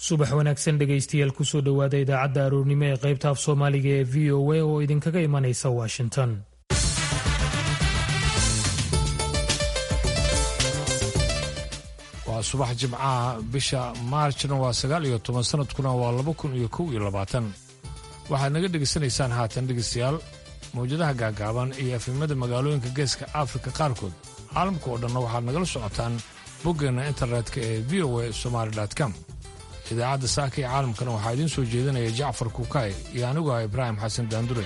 subax wanaagsan dhegaystayaal kusoo dhowaada idaacadda aroornimo ee qaybta af soomaaliga ee v o a oo idinkaga imanaysa washington waa subax jimcaha bisha maarjna waa sagaal iyo toban sanadkuna waa laba kun iyo kow iyo labaatan waxaad naga dhegaysanaysaan haatan dhegaystayaal mawjadaha gaagaaban iyo efimada magaalooyinka geeska afrika qaarkood caalamka oo dhanna waxaad nagala socotaan boggeenna internetka ee v o a somaali com idaacadda saaka ee caalamkana waxaa idiin soo jeedinaya jacfar kuukay iyo anigu ah ibraahim xasan daandure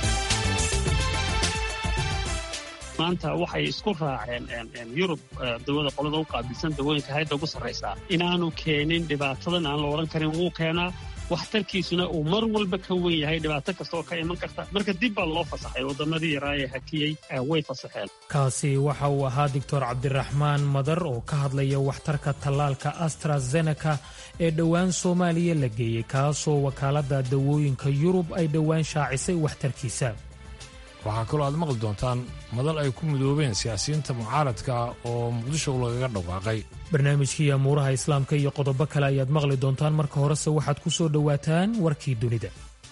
maanta waxay isku raaceen yurub dawada qolada u qaabilsan dawooyinka hayadda ugu sarraysaa inaanu keenin dhibaatadan aan la odhan karin wuu keenaa waxtarkiisuna uu mar walba ka wen yahay dhibaato kasta oo ka iman karta marka dib baa loo fasaxay waddamadii yaraa ee hakiyey way fasaxeen kaasi waxa uu ahaa doctor cabdiraxmaan madar oo ka hadlaya waxtarka tallaalka astrazeneca ee dhowaan soomaaliya la geeyey kaasoo wakaaladda dawooyinka yurub ay dhowaan shaacisay waxtarkiisa waxaa kaloo aad maqli doontaan madal ay ku midoobeen siyaasiyiinta mucaaradka oo muqdisho lagaga dhawaaqay barnaamijkii amuuraha islaamka iyo qodobo kale ayaad maqli doontaan marka horese waxaad ku soo dhowaataan warkii dunida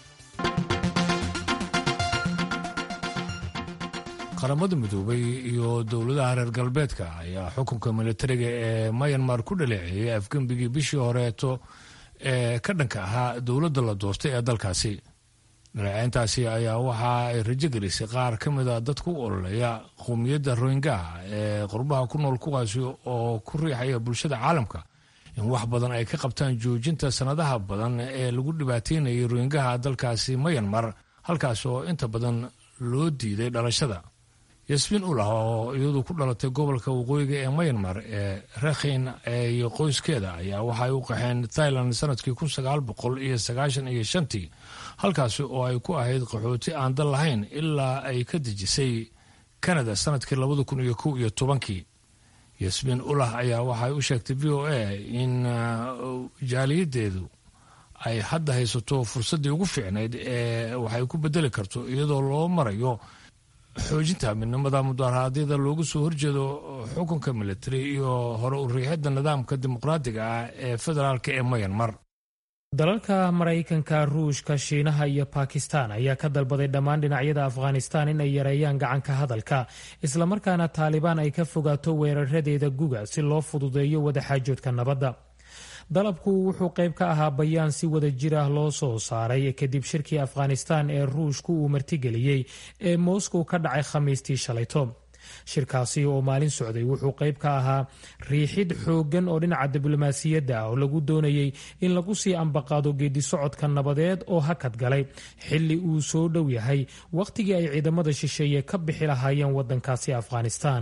qaramada midoobay iyo dowladaha reer galbeedka ayaa xukunka militariga ee mayanmar ku dhaleeceeyey afgembigii bishii horeeto ee ka dhanka ahaa dowladda la doortay ee dalkaasi dhaleeceyntaasi ayaa waxa ay rajo gelisay qaar ka mida dadka u ololeeya qowmiyadda rohingaha ee qurbaha ku nool kuwaasi oo ku riixaya bulshada caalamka in wax badan ay ka qabtaan joojinta sannadaha badan ee lagu dhibaateynayay rohingaha dalkaasi mayanmar halkaas oo inta badan loo diiday dhalashada yasmiin ulah oo iyadu ku dhalatay gobolka waqooyiga ee mayanmar ee rakhin iyo qoyskeeda ayaa waxaay u qaxeen thailand sanadkii kun sagaal boqol iyo sagaashan iyo shantii halkaasi oo ay ku ahayd qaxooti aan dal lahayn ilaa ay ka dejisay kanada sanadkii labada kun iyo kow iyo tobankii yasmiin ulah ayaa waxay u sheegtay v o a in jaaliyadeedu ay hadda haysato fursaddii ugu fiicnayd ee waxay ku bedeli karto iyadoo loo marayo xoojinta midnimada mudaaraadyada loogu soo horjeedo xukunka militari iyo hore u riixidda nidaamka dimuqraadiga ah ee federaalk ee mayanmar dalalka maraykanka ruushka shiinaha iyo bakistan ayaa ka dalbaday dhammaan dhinacyada afghanistan in ay yareeyaan gacanka hadalka islamarkaana taalibaan ay ka fogaato weeraradeeda guga si loo fududeeyo wadaxaajoodka nabadda dalabku wuxuu qayb ka ahaa bayaan si wada jir ah loo soo saaray kadib shirkii afghanistan ee ruushku uu martigeliyey ee moscow ka dhacay khamiistii shalayto shirkaasi oo maalin socday wuxuu qayb ka ahaa riixid xooggan oo dhinaca diblomaasiyadda ah oo lagu doonayey in lagu sii ambaqaado geedi socodka nabadeed oo hakad galay xilli uu soo dhow yahay wakhtigii ay ciidamada shisheeye ka bixi lahaayeen waddankaasi afghanistan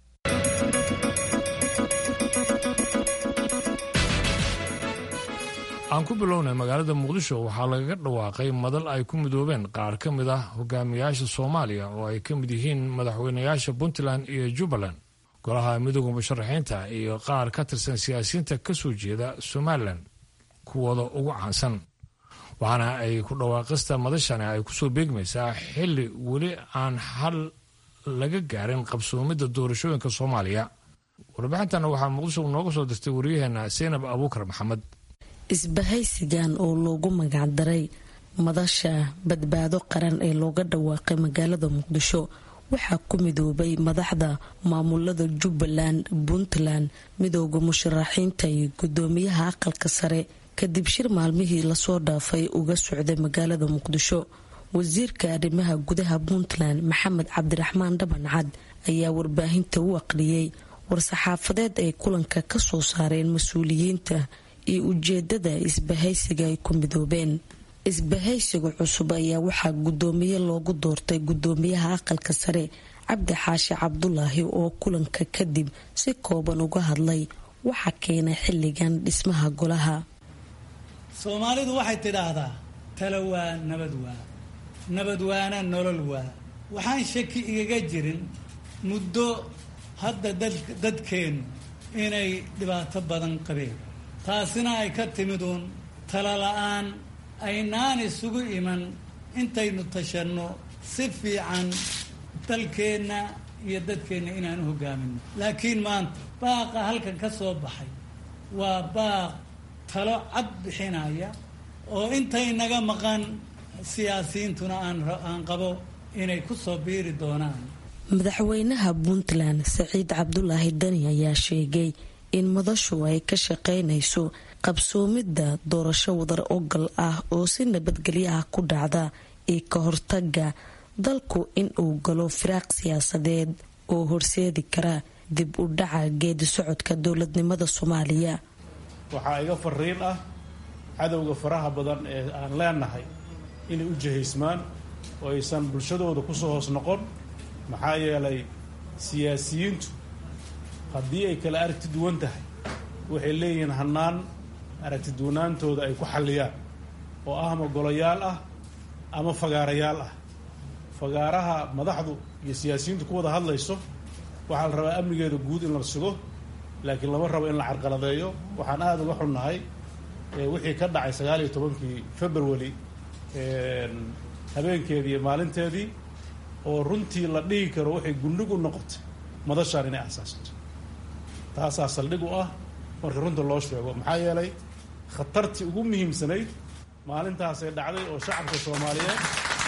aan ku bilownay magaalada muqdisho waxaa lagaga dhawaaqay madal ay ku midoobeen qaar ka mid ah hogaamiyaasha soomaaliya oo ay ka mid yihiin madaxweynayaasha puntland iyo jubbaland golaha midooda musharaxiinta iyo qaar ka tirsan siyaasiyiinta ka soo jeeda somalilan kuwooda ugu caansan waxaana ay ku dhawaaqista madashani ay kusoo beegmaysaa xilli weli aan xal laga gaarin qabsoomidda doorashooyinka soomaaliya warbixintana waxaa muqdisho nooga soo dirtay waryaheena seynab abuukar maxamed isbahaysigan oo loogu magacdaray madasha badbaado qaran ee looga dhawaaqay magaalada muqdisho waxaa ku midoobay madaxda maamulada jubbaland puntland midooda musharaxiinta iyo gudoomiyaha aqalka sare kadib shir maalmihii lasoo dhaafay uga socday magaalada muqdisho wasiirka arrimaha gudaha puntland maxamed cabdiraxmaan dhabancad ayaa warbaahinta u aqriyey war-saxaafadeed ay kulanka kasoo saareen mas-uuliyiinta iyo ujeedada isbahaysiga ay ku midoobeen isbahaysiga cusub ayaa waxaa gudoomiye loogu doortay gudoomiyaha aqalka sare cabdi xaashi cabdulaahi oo kulanka kadib si kooban uga hadlay waxaa keenay xilligan dhismaha golaha soomaalidu waxay tidhaahdaa talo waa nabad waa nabad waana nolol waa waxaan shaki igaga jirin muddo hadda dadkeennu inay dhibaato badan qabeen taasina ay ka timid uun talo la-aan aynaan isugu iman intaynu tashanno si fiican dalkeenna iyo dadkeenna inaan u hogaamino laakiin maanta baaqa halkan ka soo baxay waa baaq talo cad bixinaya oo intay naga maqan siyaasiyiintuna aan qabo inay ku soo biiri doonaan madaxweynaha puntland saciid cabdulaahi dani ayaa sheegay in madashu ay ka shaqaynayso qabsoomidda doorasho wadar ogal ah oo si nabadgelyo ah ku dhacda iyo ka hortaga dalku in uu galo firaaq siyaasadeed oo horseedi kara dib u dhaca geedi socodka dowladnimada soomaaliya waxaa iga fariin ah cadowga faraha badan ee aan leenahay inay u jihaysmaan oo aysan bulshadooda kusoo hoos noqon maxaa yeelay siyaasiyiintu haddii ay kala aragti duwan tahay waxay leeyihiin hannaan aragti duwanaantooda ay ku xalliyaan oo ah ama golayaal ah ama fagaarayaal ah fagaaraha madaxdu iyo siyaasiyiintu ku wada hadlayso waxaa la rabaa amnigeeda guud in la sugo laakiin lama rabo in la carqaladeeyo waxaan aada uga xunnahay wixii ka dhacay sagaal iyo tobankii february habeenkeedii iyo maalinteedii oo runtii la dhihi karo waxay gundhig u noqotay madashaan inay asaasato taasaa saldhig u ah marka runta loo sheego maxaa yeelay khatartii ugu muhiimsanayd maalintaasay dhacday oo shacabka soomaaliyeed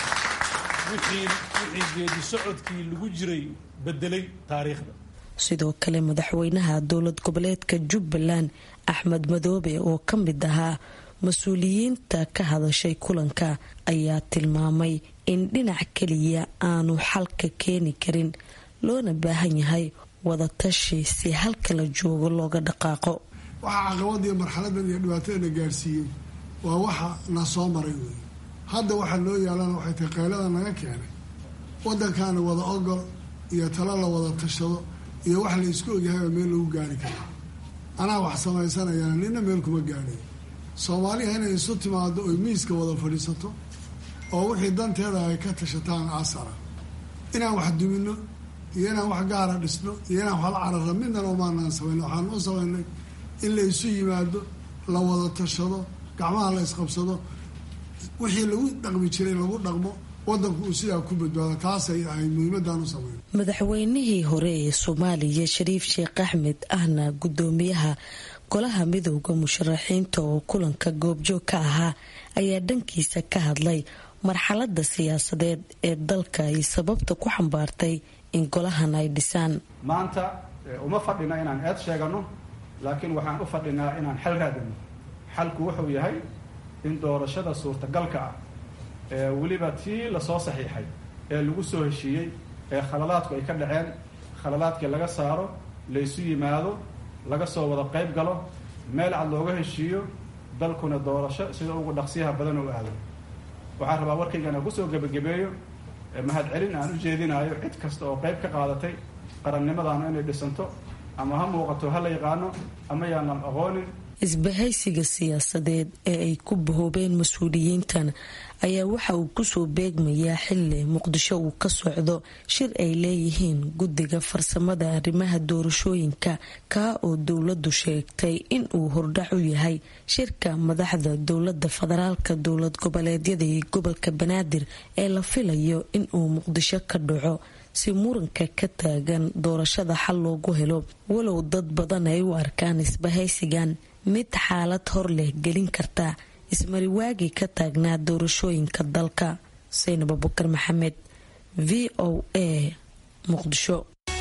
wixii wixii geedi socodkii lagu jiray bedelay taariikhda sidoo kale madaxweynaha dowlad goboleedka jubbaland axmed madoobe oo ka mid ahaa mas-uuliyiinta ka hadashay kulanka ayaa tilmaamay in dhinac keliya aanu xalka keeni karin loona baahan yahay wadatashi si halka la joogo looga dhaqaaqo waxa caqabadiiyo marxaladan iyo dhibaatadana gaarsiiyey waa waxa na soo maray wey hadda waxaa loo yaalana waxay tahay qaylada naga keenay waddankaana wada ogol iyo talo la wada tashado iyo wax la isku ogyahayba meel lagu gaari kara anaa wax samaysanayana nina meel kuma gaadhay soomaaliha inay isu timaado oy miiska wada fadhiisato oo wixii danteeda ay ka tashataan asara inaan wax dumino iyo inaan wax gaara dhisno iyo inaan wax la cararra midnana umaanaan samayn waxaan u samaynay in la isu yimaado la wada tashado gacmaha la isqabsado wixii lagu dhaqmi jiray lagu dhaqmo wadanku uu sidaa ku badbaado taasay ahayd muhiimadaan u samayn madaxweynihii hore ee soomaaliya shariif sheekh axmed ahna gudoomiyaha golaha midowda musharaxiinta oo kulanka goobjoog ka ahaa ayaa dhankiisa ka hadlay marxalada siyaasadeed ee dalka ay sababta ku xambaartay in golahan ay dhisaan maanta uma fadhina inaan eed sheegano laakiin waxaan u fadhinaa inaan xal raadino xalku wuxuu yahay in doorashada suurtagalka ah ee weliba tii lasoo saxiixay ee lagu soo heshiiyey ee khaladaadku ay ka dhaceen khaladaadkii laga saaro laysu yimaado laga soo wada qayb galo meel cad looga heshiiyo dalkuna doorasho sida ugu dhaqsiyaha badan u aado waxaan rabaa warkaygana kusoo gebagabeeyo mahadcelin aan u jeedinayo cid kasta oo qayb ka qaadatay qarannimadaanu inay dhisanto ama ha muuqato ha la yaqaano ama yaanan aqoonin isbahaysiga siyaasadeed ee ay ku bahoobeen mas-uuliyiintan ayaa waxa uu kusoo beegmayaa xili muqdisho uu ka socdo shir ay leeyihiin guddiga farsamada arrimaha doorashooyinka kaa oo dowladu sheegtay in uu hordhac u yahay shirka madaxda dowlada federaalka dowlad goboleedyada iyo gobolka banaadir ee la filayo in uu muqdisho ka dhaco si muranka ka taagan doorashada xal loogu helo walow dad badan ay u arkaan isbahaysigan mid xaalad hor leh gelin karta ismariwaagii ka taagnaa doorashooyinka dalka saynab abukar maxamed v o a muqdisho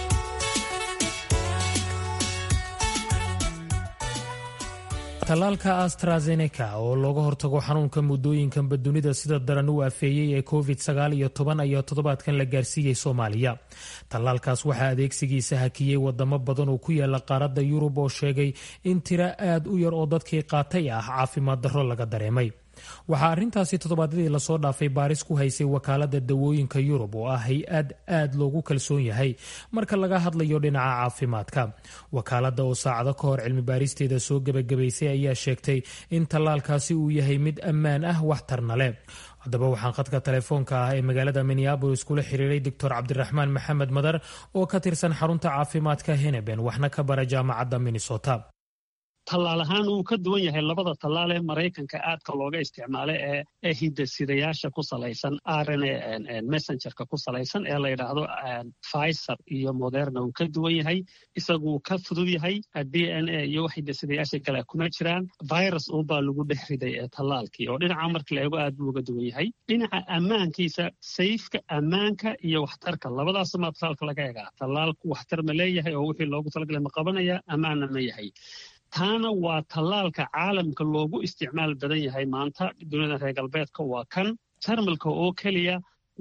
tallaalka astrazeneca oo looga hortago xanuunka muddooyinkanba dunida sida daran u afeeyey ee covid sagaal iyo toban ayaa toddobaadkan la gaarsiiyey soomaaliya tallaalkaas waxaa adeegsigiisa hakiyey wadamo badan oo ku yaala qaaradda yurub oo sheegay in tiro aad u yar oo dadkii qaatay ah caafimaad darro laga dareemay waxaa arrintaasi toddobaadyadii lasoo dhaafay baaris ku haysay wakaalada dawooyinka yurub oo ah hay-ad aad loogu kalsoon yahay marka laga hadlayo dhinaca caafimaadka wakaalada oo saacado ka hor cilmi baaristeeda soo gebagabaysay ayaa sheegtay in tallaalkaasi uu yahay mid ammaan ah waxtarna leh haddaba waxaan khadka telefoonka ah ee magaalada minneabolis kula xiriiray doctor cabdiraxmaan maxamed madar oo ka tirsan xarunta caafimaadka heneben waxna ka bara jaamacadda minnesota tallaal ahaan wuu ka duwan yahay labada tallaal ee maraykanka aadka looga isticmaala ee ee hidasidayaasha ku salaysan rn messengerka ku salaysan ee la yidhaahdo pfizer iyo moderna wuu ka duwan yahay isaguu ka fudud yahay d n a iyo wax hidasidayaasha kale kuma jiraan virus uunbaa lagu dhex riday ee tallaalkii oo dhinaca marka la eego aad buu uga duwan yahay dhinaca ammaankiisa sayfka ammaanka iyo waxtarka labadaasuma tallaalka laga egaa tallaalku waxtar ma leeyahay oo wixii loogu talagalay ma qabanaya ammaanna ma yahay taana waa tallaalka caalamka loogu isticmaal badan yahay maanta duniyada reer galbeedka waa kan jarmalka oo keliya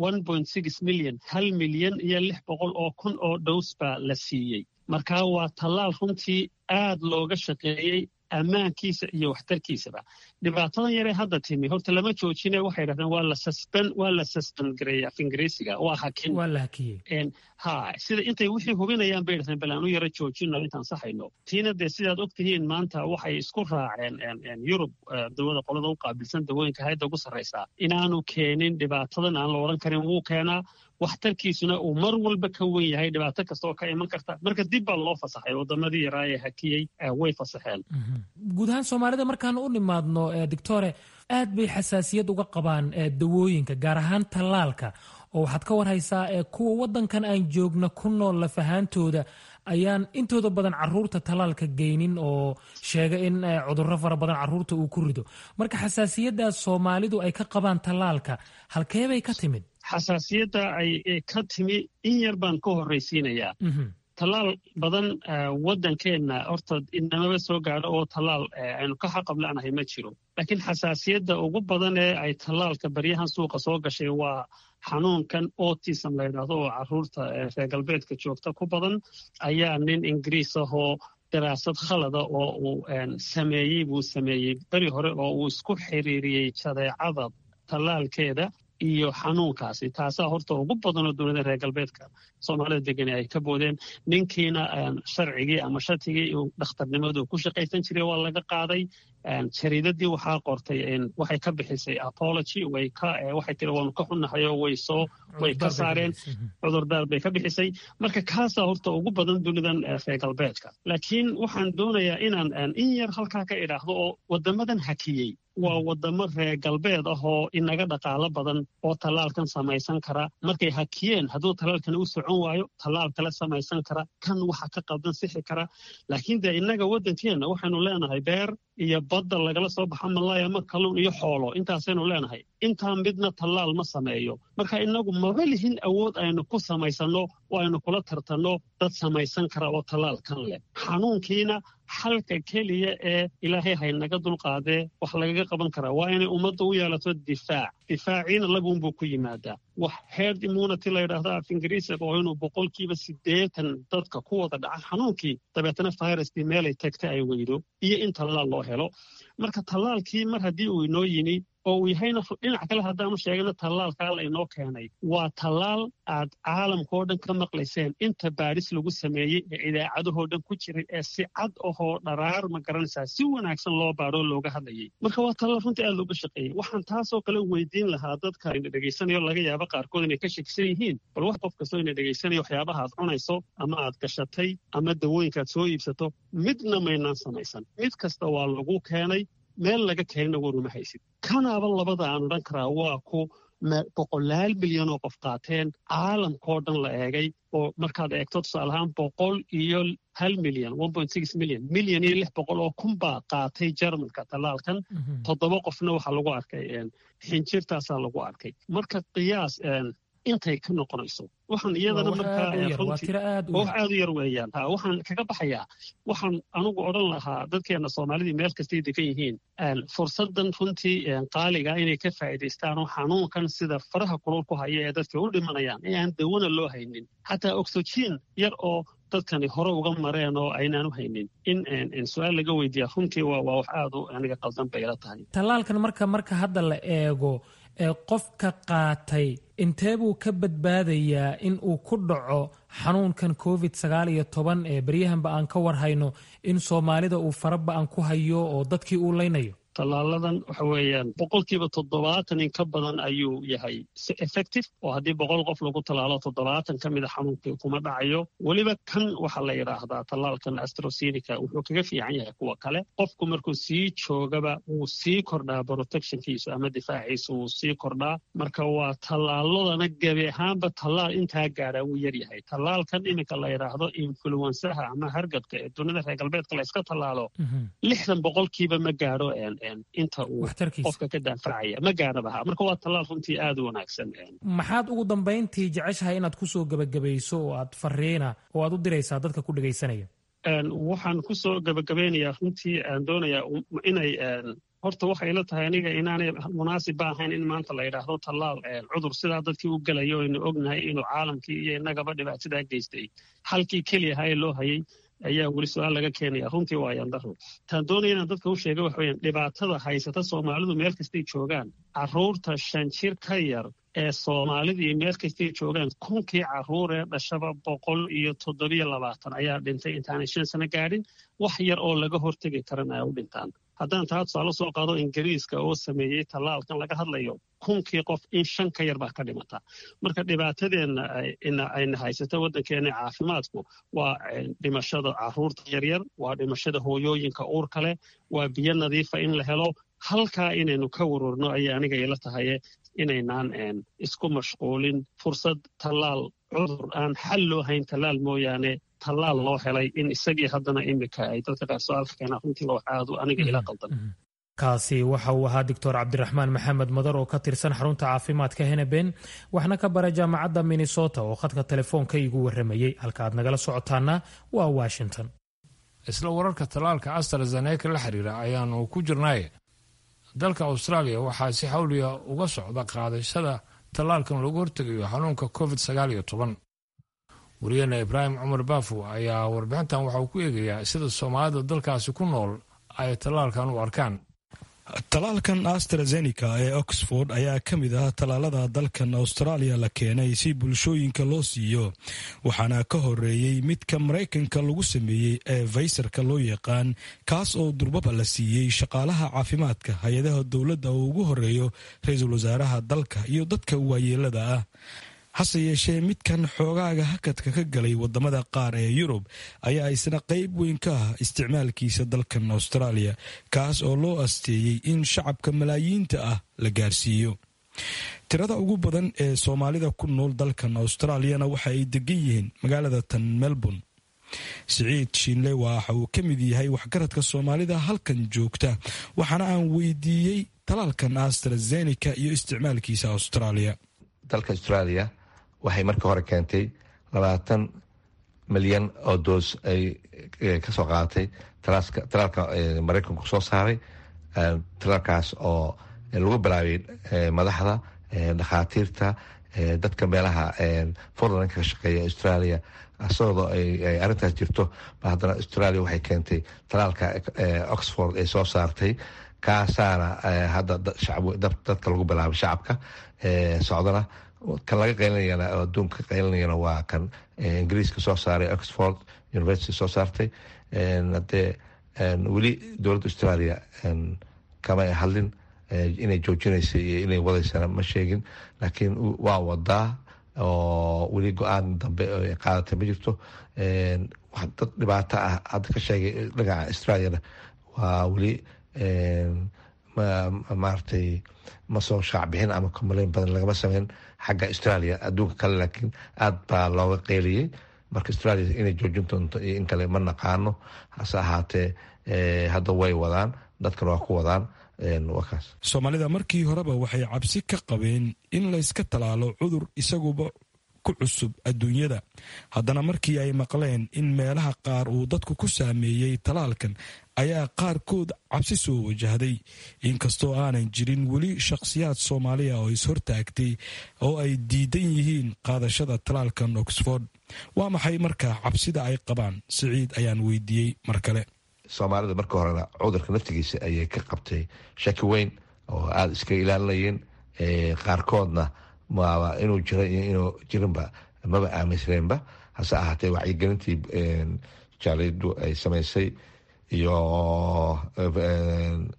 milyan hal milyan iyo lix boqol oo kun oo dhows baa la siiyey marka waa tallaal runtii aad looga shaqeeyey ammaankiisa iyo waxtarkiisaba dhibaatadan yaree hadda timi horta lama joojine waxay dhahdeen waa la susben waa la susben gareeyey af ingiriisiga waa hakin waa la hakiyey ha sida intay wixii hubinayaan bay dhahdeen bal aanu yaro joojino intaan saxayno tiina dee sidaad og tihiin maanta waxay isku raaceen yurub dawada qolada u qaabilsan dawooyinka hayadda ugu sarraysaa inaanu keenin dhibaatadan aan la odhan karin wuu keenaa waxtarkiisuna uu mar walba ka wen yahay dhibaato kasta oo ka iman karta marka dib baa loo fasaxay waddamadii yaraa ee hakiyey way fasaxeen guud ahaan soomaalida markaan u nimaadno doctore aad bay xasaasiyad uga qabaan dawooyinka gaar ahaan tallaalka oo waxaad ka warhaysaa kuwa waddankan aan joogna ku nool lafahaantooda ayaan intooda badan caruurta tallaalka geynin oo sheega in cudurro fara badan caruurta uu ku rido marka xasaasiyaddaas soomaalidu ay ka qabaan tallaalka halkeebay ka timid xasaasiyadda ay ka timi in yar baan ka horraysiinayaa tallaal badan waddankeenna horta inamaba soo gaadho oo tallaal aynu ka xaqabla'nahay ma jiro laakiin xasaasiyadda ugu badan ee ay tallaalka baryahan suuqa soo gashay waa xanuunkan autism la yidhaahdo oo caruurta reer galbeedka joogta ku badan ayaa nin ingiriis ahoo daraasad khalada oo uu sameeyey buu sameeyey beri hore oo uu isku xiriiriyey jadeecada tallaalkeeda iyo xanuunkaasi taasaa horta ugu badanoo dowladda reer galbeedka soomaalida degani ay ka boodeen ninkiina sharcigii ama shatigii uu dhakhtarnimadu ku shaqaysan jiray waa laga qaaday jariidadii waxaa qortay waxay ka bixisay apology way ka waxay tiri waanu ka xunnahay oo way soo way ka saareen cudurdaar bay ka bixisay marka kaasaa horta ugu badan dunidan reer galbeedka laakiin waxaan doonayaa inaan in yar halkaa ka idhaahdo oo waddamadan hakiyey waa waddamo reer galbeed ah oo inaga dhaqaalo badan oo tallaalkan samaysan kara markay hakiyeen hadduu tallaalkani u socon waayo tallaal kale samaysan kara kan waxa ka qaldan sixi kara laakiin dee innaga waddankeenna waxaynu leenahay beer iyo badda lagala soo baxa malaya ma kalluun iyo xoolo intaasaynu leenahay intaa midna tallaal ma sameeyo marka innagu maba lihin awood aynu ku samaysanno oo aynu kula tartanno dad samaysan kara oo tallaalkan leh xanuunkiina xalka keliya ee ilaahay haynaga dulqaadee wax lagaga qaban karaa waa inay ummadda u yeelato difaac difaaciina labuunbuu ku yimaadaa wax herd immunity la yidhaahdo af ingiriisiga oo inuu boqolkiiba siddeetan dadka ku wada dhaca xanuunkii dabeetana viruskii meelay tagta ay weydo iyo in tallaal loo helo marka tallaalkii mar haddii uu inoo yimi oo uu yahayna dhinac kale haddaanu sheegana tallaalkaa la inoo keenay waa tallaal aad caalamkao dhan ka maqlayseen inta baadhis lagu sameeyey ee idaacadahoo dhan ku jiray ee si cad ahoo dharaar ma garanaysaa si wanaagsan loo baadhoo looga hadlayay marka waa tallaal runtii aad looga shaqeeyey waxaan taasoo kale weydiin lahaa dadka ina dhegaysanayo laga yaabo qaarkood inay ka shakisan yihiin bal wax qof kastoo ina dhegaysanayo waxyaabaha aad cunayso ama aad gashatay ama dawooyinkaad soo iibsato midna maynaan samaysan mid kasta waa lagu keenay meel laga keenina waruma haysid kanaaba labada aan odhan karaa waa ku boqolaal milyan oo qof qaateen caalamkao dhan la eegay oo markaad eegto tusaale ahaan boqol iyo hal milyan milyan milyan iyo lix boqol oo kun baa qaatay jarmalka tallaalkan toddoba qofna waxaa lagu arkay xinjirtaasaa lagu arkay marka qiyaas intay ka noqonayso waxaan iyadana markaa wax aad u yar weeyaan waxaan kaga baxayaa waxaan anugu odhan lahaa dadkeena soomaalidii meel kastay degan yihiin fursadan runtii qaaliga inay ka faa'iidaystaan oo xanuunkan sida faraha kulul ku haya ee dadka u dhimanayaan ee aan dawana loo haynin xataa oxygen yar oo dadkani hore uga mareen oo aynaan u haynin in su-aal laga weydiiya runtii waa wax aad u aniga qaldan bay ila tahay tallaalkan marka marka hadda la eego ee qofka qaatay intee buu ka badbaadayaa in uu ku dhaco xanuunkan covid sagaal iyo toban ee beryahanba aan ka warhayno in soomaalida uu faraba-an ku hayo oo dadkii uu leynayo tallaaladan waxa weeyaan boqolkiiba toddobaatan in ka badan ayuu yahay si effective oo haddii boqol qof lagu tallaalo toddobaatan ka mida xanuunkii kuma dhacayo weliba kan waxaa la yidhaahdaa tallaalkan astrosenica wuxuu kaga fiican yahay kuwa kale qofku markuu sii joogaba wuu sii kordhaa protectionkiisu ama difaaciisu wuu sii kordhaa marka waa tallaaladana gebi ahaanba tallaal intaa gaadha wuu yaryahay tallaalkan iminka la yidhaahdo influensaha ama hargabka ee dunida reer galbeedka la iska tallaalo lixdan boqolkiiba ma gaadho inta uu qofka ka daafacaya ma gaadhabaha marka waa tallaal runtii aada u wanaagsan maxaad ugu dambayntii jeceshahay inaad kusoo gebagabayso oo aad fariina oo aad u diraysaa dadka ku dhegaysanaya waxaan kusoo gebagabaynayaa runtii aan doonayaa inay horta waxay la tahay aniga inaanay munaasib ba ahayn in maanta la yidhaahdo tallaal cudur sidaa dadkii u gelayo aynu ognahay inuu caalamkii iyo innagaba dhibaatadaa geystay halkii keliyaha ee loo hayay ayaa weli su-aal laga keenaya runtii waa yandaro taan doonaya inaan dadka u sheega waxa weyaan dhibaatada haysata soomaalidu meel kastay joogaan carruurta shan jir ka yar ee soomaalidii meel kastay joogaan kunkii carruur ee dhashaba boqol iyo toddobiyo labaatan ayaa dhintay intaanay shan sano gaadhin wax yar oo laga hortegi karan ay u dhintaan haddaan taa tusaale soo qaado ingiriiska oo sameeyey tallaalkan laga hadlayo kunkii qof in shan ka yar baa ka dhimata marka dhibaatadeenna ayna haysato waddankeena caafimaadku waa dhimashada carruurta yaryar waa dhimashada hooyooyinka uurka leh waa biyo nadiifa in la helo halkaa inaynu ka warwarno ayay aniga ila tahaye inaynaan isku mashquulin fursad tallaal cudur aan xal loo hayn tallaal mooyaane tallaal loo helay in isagii haddana imika ay dadka qaar su-aalka keenaan runtii loo aadu aniga ila qaldan kaasi waxa uu ahaa doctor cabdiraxmaan maxamed madar oo ka tirsan xarunta caafimaadka heneben waxna ka bara jaamacadda minnesota oo khadka telefoonka igu warramayey halka aad nagala socotaana waa washington isla wararka tallaalka astrazeneca la xiriira ayaanu ku jirnay dalka austraaliya waxaa si xawliya uga socda qaadashada tallaalkan loogu hortegayo xanuunka covid sagaal iyo toban wariyaheena ibraahim cumar baafo ayaa warbixintan waxa uu ku eegayaa sida soomaalida dalkaasi ku nool ay tallaalkan u arkaan tallaalkan astrazeneca ee oxford ayaa ka mid ah tallaalada dalkan austraaliya la keenay si bulshooyinka loo siiyo waxaana ka horeeyey midka maraykanka lagu sameeyey ee faysarka loo yaqaan kaas oo durbaba la siiyey shaqaalaha caafimaadka hay-adaha dowladda oo ugu horeeyo ra-iisul wasaaraha dalka iyo dadka waayeelada ah hase yeeshee midkan xoogaaga hakadka ka galay wadamada qaar ee yurub ayaa isna qayb weyn ka ah isticmaalkiisa dalkan austraaliya kaas oo loo asteeyey in shacabka malaayiinta ah la gaarsiiyo tirada ugu badan ee soomaalida ku nool dalkan austraaliyana waxa ay degan yihiin magaalada tan melbourne siciid shiinle waxa uu ka mid yahay waxgaradka soomaalida halkan joogta waxaana aan weydiiyey talaalkan astrazeneca iyo isticmaalkiisa austraaliya dalka australia waxay markii hore keentay labaatan milyan oo doos ay kasoo qaadatay talaalka maraykanku soo saaray talaalkaas oo lagu bilaabay madaxda dhakhaatiirta dadka meelaha forlanka ka shaqeeya australia asagoo ay arintaas jirto ba haddana australia waxay keentay talaalka oxford ay soo saartay kaasaana hadda dadka lagu bilaabay shacabka socdana kan laga qaylinayana oo adduunka qaylinayana waa kan ingiriiska soo saaray oxford university soo saartay hadee weli dowladda australia kama hadlin inay joojinaysa iyo inay wadaysana ma sheegin laakiin waa wadaa oo weli go-aan dambe ay qaadatay ma jirto dad dhibaato ah hadda ka sheegay dhinaca australiana waa weli maaragtay ma soo shaacbixin ama komaleyn badan lagama sameyn xagga australia adduunka kale laakiin aada baa looga qeyliyey marka australia inay joojin doonto iyo in kale ma naqaano hase ahaatee hadda way wadaan dadkana waa ku wadaan wakaas soomaalida markii horeba waxay cabsi ka qabeen in layska talaalo cudur isaguba ku cusub adduunyada haddana markii ay maqleen in meelaha qaar uu dadku ku saameeyey talaalkan ayaa qaarkood cabsi soo wajahday inkastoo aanan jirin weli shakhsiyaad soomaaliya oo is-hortaagtay oo ay diidan yihiin qaadashada talaalkan oxford waa maxay markaa cabsida ay qabaan siciid ayaan weydiiyey mar kale soomaalida marka horena cudurka naftigiisa ayay ka qabtay shaki weyn oo aada iska ilaalinayeen qaarkoodna maaba inuu jira iyo inuu jirinba maba aaminsaneenba hase ahaatee wacyigelintii jaalidu ay samaysay iyo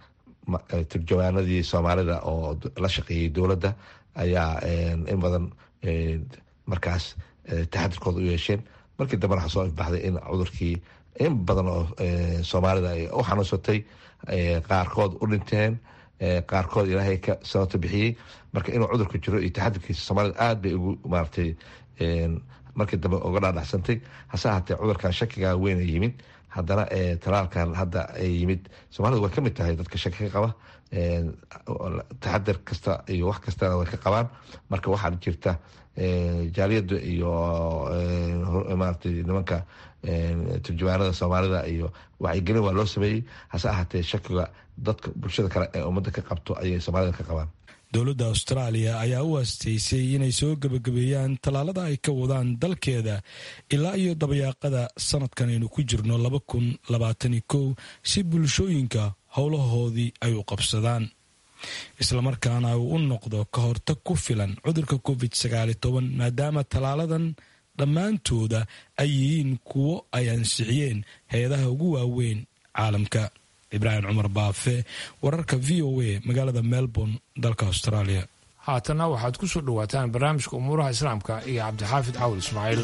turjawaanadii soomaalida oo la shaqeeyey dowladda ayaa in badan markaas taxadirkooda u yeesheen markii dambe waxaa soo ifbaxday in cudurkii in badan oo soomaalida ay u xanuunsatay qaarkood u dhinteen qaarkood ilaahay ka sababta bixiyey marka inuu cudurku jiro iyo taxadirkiisa soomaalida aada bay ugu maaratay markii dambe uga dhaadhacsantay hase ahaatee cudurkan shakigaa weyna yimid haddana talaalkan hadda ay yimid soomaalida way ka mid tahay dadka shaki ka qaba taxadir kasta iyo wax kastana way ka qabaan marka waxaa jirta jaaliyada iyo maarata nimanka turjumaanada soomaalida iyo wacyigelin waa loo sameeyey hase ahaatee shakiga dadka bulshada kale ee ummadda ka qabto ayay soomaalida ka qabaan dowladda austraaliya ayaa u aastaysay inay soo gebagabeeyaan tallaalada ay ka wadaan dalkeeda ilaa iyo dabayaaqada sanadkan aynu ku jirno laba kun labaatani kow si bulshooyinka howlahoodii ay u qabsadaan islamarkaana uu u noqdo ka hortag ku filan cudurka covid sagaali toban maadaama tallaaladan dhammaantooda ay yihiin kuwo ay ansixiyeen hay-adaha ugu waaweyn caalamka ibraahim cumar baafe wararka v o a magaalada melbourne dalka australia haatanna waxaad ku soo dhowaataan barnaamijka umuuraha islaamka iyo cabdixaafid cawd ismaaciil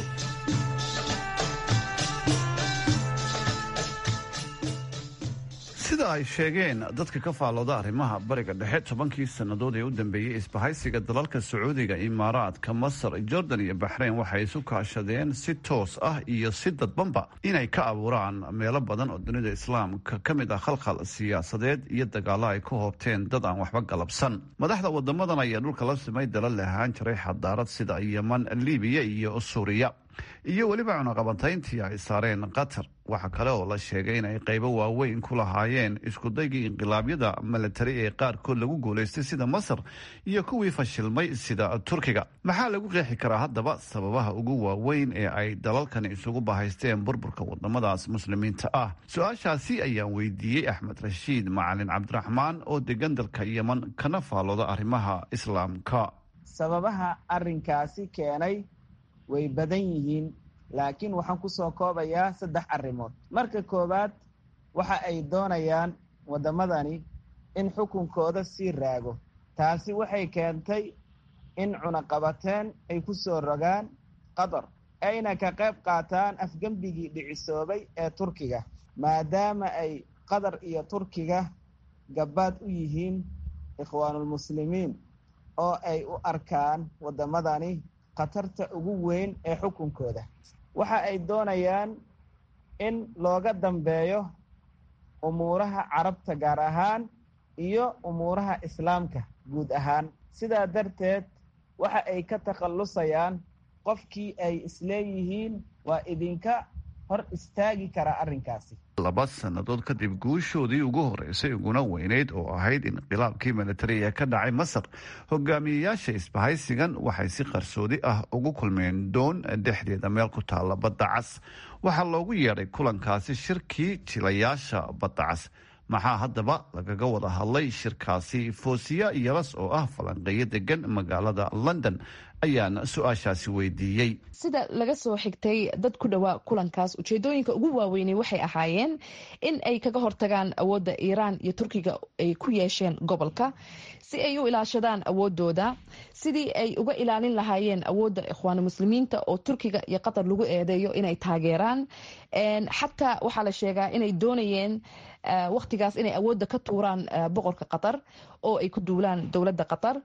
sida ay sheegeen dadka ka faallooda arrimaha bariga dhexe tobankii sannadood ee u dambeeyey isbahaysiga dalalka sacuudiga imaaraadka masar jordan iyo baxreyn waxay isu kaashadeen si toos ah iyo si dadbanba inay ka abuuraan meelo badan oo dunida islaamka ka mid ah khalkhal siyaasadeed iyo dagaalo ay ku hoobteen dad aan waxba galabsan madaxda wadamadan ayaa dhulka la simay dalal lahaan jiray xadaarad sida yeman libiya iyo suuriya iyo weliba cunaqabantayntii ay saareen qatar waxaa kale oo la sheegay in ay qaybo waaweyn ku lahaayeen iskudaygii inqilaabyada milatari ee qaarkood lagu guulaystay sida masar iyo kuwii fashilmay sida turkiga maxaa lagu qeexi karaa haddaba sababaha ugu waaweyn ee ay dalalkani isugu bahaysteen burburka wadamadaas muslimiinta ah su-aashaasi ayaan weydiiyey axmed rashiid macalin cabdiraxmaan oo degan dalka yeman kana faallooda arrimaha islaamka sababaha arinkaasi keenay way badan yihiin laakiin waxaan ku soo koobayaa saddex arrimood marka koowaad waxa ay doonayaan waddamadani in xukunkooda sii raago taasi waxay keentay in cunaqabateen ay ku soo rogaan qatar ayna ka qayb qaataan afgembigii dhicisoobay ee turkiga maadaama ay qatar iyo turkiga gabbaad u yihiin ikhwaanulmuslimiin oo ay u arkaan waddamadani khatarta ugu weyn ee xukunkooda waxa ay doonayaan in looga dambeeyo umuuraha carabta gaar ahaan iyo umuuraha islaamka guud ahaan sidaa darteed waxa ay ka takhallusayaan qofkii ay isleeyihiin waa idinka hor istaagi karaa arrinkaasi laba sannadood kadib guushoodii ugu horeysay uguna weyneyd oo ahayd inqilaabkii militariga ka dhacay masar hogaamiyeyaasha isbahaysigan waxay si qarsoodi ah ugu kulmeen doon dhexdeeda meel ku taalla badda cas waxaa loogu yeedhay kulankaasi shirkii jilayaasha badda cas maxaa haddaba lagaga wada hadlay shirkaasi foosiya yalas oo ah falanqeeyo degan magaalada london ayaan su-aashaasi weydiiyey sida laga soo xigtay dad ku dhowaa kulankaas ujeedooyinka ugu waaweynay waxay ahaayeen in ay kaga hortagaan awoodda iiraan iyo turkiga ay ku yeesheen gobolka si ay u ilaashadaan awoodooda sidii ay uga ilaalin lahaayeen awoodda ikhwaanu muslimiinta oo turkiga iyo qatar lagu eedeeyo inay taageeraan xataa waxaa la sheegaa inay doonayeen wakhtigaas inay awoodda ka tuuraan boqorka qatar oo ay ku duulaan dowladda qatar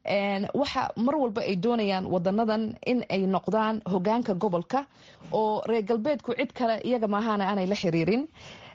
waxa mar walba ay doonayaan wadanadan in ay noqdaan hogaanka gobolka oo reer galbeedku cid kale iyaga maahaana aanay la xiriirin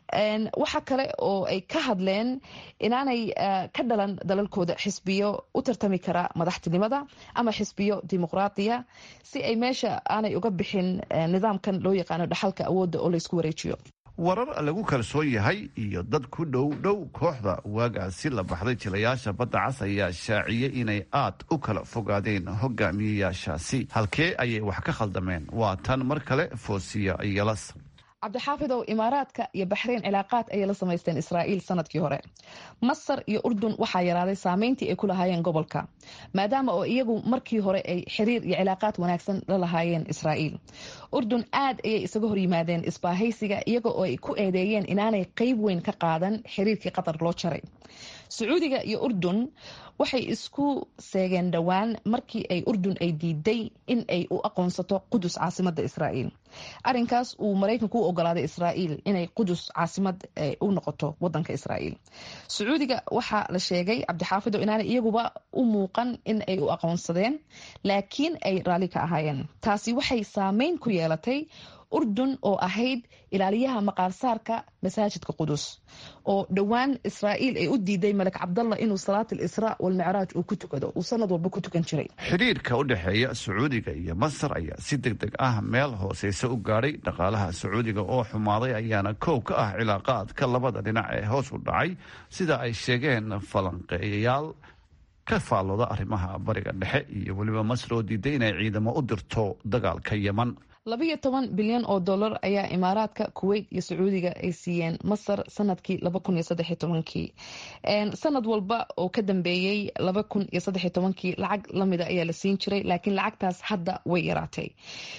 waxa kale oo ay ka hadleen inaanay ka dhalan dalalkooda xisbiyo u tartami kara madaxtinimada ama xisbiyo dimuqraadiya si ay meesha aanay uga bixin nidaamkan loo yaqaano dhaxalka awoodda oo laysku wareejiyo warar lagu kalsoon yahay iyo dad ku dhow dhow kooxda waagaasi la baxday jilayaasha badda cas ayaa shaaciyey inay aad u kala fogaadeen hogaamiyeyaashaasi halkee ayay wax ka khaldameen waa tan mar kale foosiya yalas cabdixaafidow imaaraadka iyo baxreyn cilaaqaad ayay la samaysteen israa'iil sanadkii hore masar iyo urdun waxaa yaraaday saameyntii ay ku lahaayeen gobolka maadaama oo iyagu markii hore ay xiriir iyo cilaaqaad wanaagsan la lahaayeen israa'iil urdun aad ayay isaga hor yimaadeen isbaahaysiga iyaga oo ay ku eedeeyeen inaanay qeyb weyn ka qaadan xiriirkii qatar loo jaray sacuudiga iyo urdun waxay isku seegeen dhowaan markii ay urdun ay diiday in ay u aqoonsato qudus caasimada israa'iil arinkaas uu maraykanku u ogolaaday israa'iil inay qudus caasimad u noqoto wadanka israa'iil sacuudiga waxaa la sheegay cabdixaafido inaanay iyaguba u muuqan in ay u aqoonsadeen laakiin ay raalli ka ahaayeen taasi waxay saameyn ku yeelatay urdun oo ahayd ilaaliyaha maqaarsaarka masaajidka qudus oo dhowaan israa'iil ay u diiday malek cabdalla inuu salaat alisraa walmicraaj uu ku tukado uu sanad walba ku tukan jiray xidhiirka u dhexeeya sacuudiga iyo masar ayaa si deg deg ah meel hooseyse u gaadhay dhaqaalaha sacuudiga oo xumaaday ayaana koow ka ah cilaaqaadka labada dhinac ee hoos u dhacay sida ay sheegeen falanqeeyayaal ka faallooda arrimaha bariga dhexe iyo weliba masar oo diiday inay ciidamo u dirto dagaalka yeman labayo toban bilyan oo dollar ayaa imaaraadka kuweyt iyo sacuudiga ay siiyeen masar sanadkii laba kun iyo saddex iyo tobankii sanad walba oo ka dambeeyey laba kun iyo saddex iyo tobankii lacag lamida ayaa la siin jiray laakiin lacagtaas hadda way yaraatay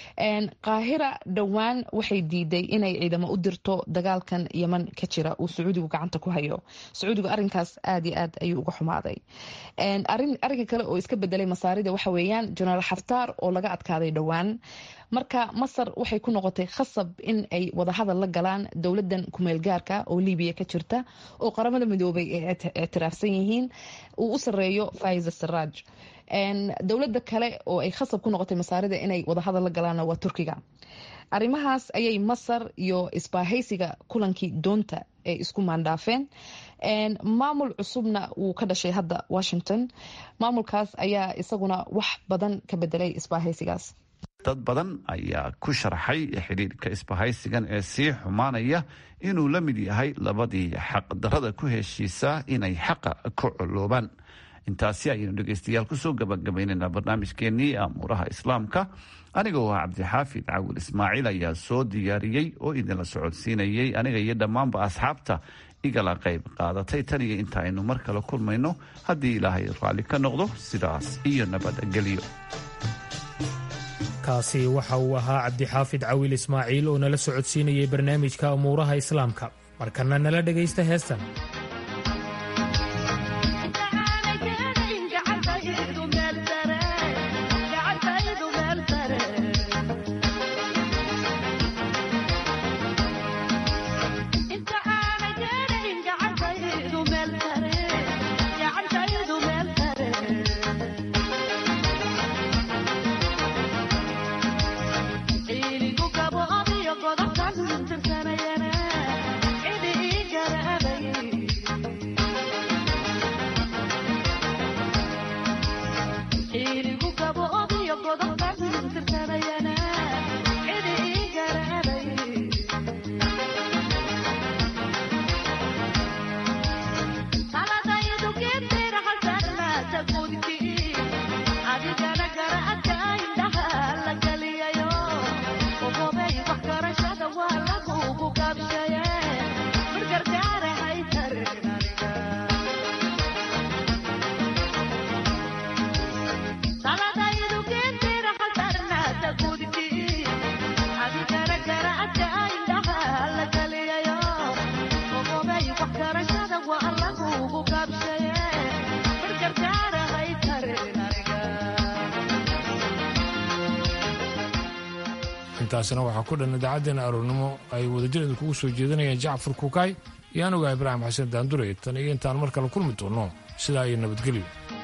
qaahira dhowaan waxay diiday inay ciidamo u dirto dagaalkan yeman ka jira uu sacuudigu gacanta ku hayo sacuudigu arinkaas aad iyo aad ayuu uga xumaaday arinka kale oo iska bedelay masaarida waxa weeyaan jenaraal xaftaar oo laga adkaaday dhowaan marka masar waxay ku noqotay khasab in ay wadahadal la galaan dowladan kumeelgaarka oo libiya ka jirta oo qaramada midoobay ay ictiraafsan yihiin uu u sareeyo faiza saraaj dowlada kale oo ay khasab ku noqotay masaarida inay wadahadal la galaana waa turkiga arrimahaas ayay masar iyo isbaahaysiga kulankii doonta ay isku maandhaafeen maamul cusubna wuu ka dhashay hadda washington maamulkaas ayaa isaguna wax badan ka bedelay isbaahaysigaas dad badan ayaa ku sharxay xidhiirka isbahaysigan ee sii xumaanaya inuu la mid yahay labadii xaqdarada ku heshiisaa inay xaqa ku coloobaan intaasi ayaynu dhegeystayaal kusoo gabagabaynaynaa barnaamijkeenii amuuraha islaamka anigoo ah cabdixaafid cawil ismaaciil ayaa soo diyaariyey oo idinla socodsiinayay aniga iyo dhammaanba asxaabta igala qayb qaadatay tan iyo inta aynu mar kale kulmayno haddii ilaahay raalli ka noqdo sidaas iyo nabadgelyo kaasi waxa uu ahaa cabdixaafid cawiil ismaaciil oo nala socodsiinayay barnaamijka umuuraha islaamka markana nala dhegaysta heestan intaasina waxaa ku dhan idaacaddeenna aroornimo ay wadajirada kugu soo jeedinayaan jacfar kukaay iyo anugaa ibraahim xasan daandure tan iyo intaan mar kale kulmi doonno sidaa iyo nabadgelyo